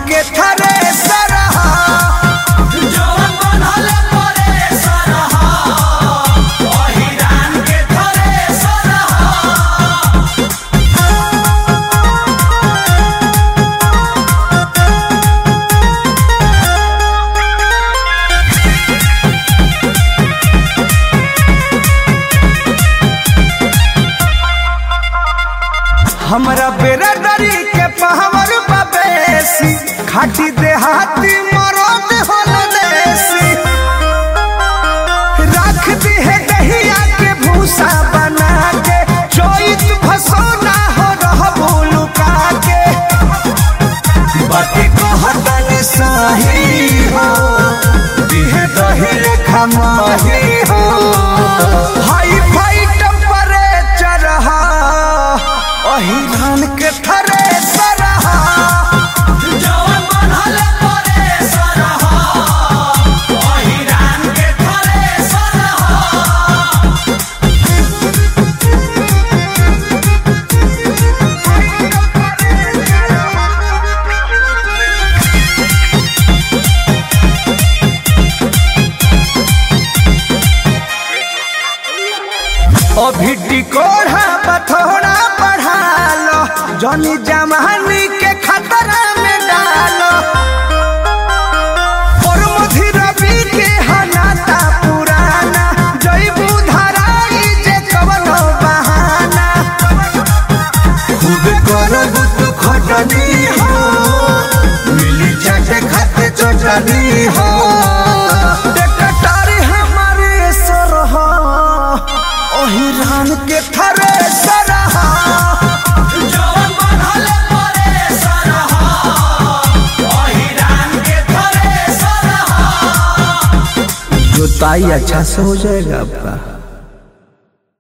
के थरे सरहा जवन बनले परे सरहा अहिरान के थरे सरहा हमरा बेरादरी के पहावर बबेसी खाटी देहाती मरद होल देसी रख दी है दहिया के भूसा बना के चोइत भसोना हो रहबो लुका के बाकी कहतन सही हो दिहे दही खमाही हो हाई फाई टेम्परेचर हा अहिरान के थरे सरहा जवन बनले परे सरहा अहिरान के थरे सरहा अभी टिकोढ़ा पथोड़ा बढ़ा लो जनी जमानी के खतरा में डालो और मधुर रवि के हनाता पुराना जईबू धराई जे कवनो बहाना खूब करब तू खटनी हो मिली चाटे खाते चटनी हो टेकटारी हमारे सरहा ओहिरान के थरे सरहा जवन बनले परे सरहा अहिरान के थरे सरहा जोताई अच्छा से हो जाएगा आपका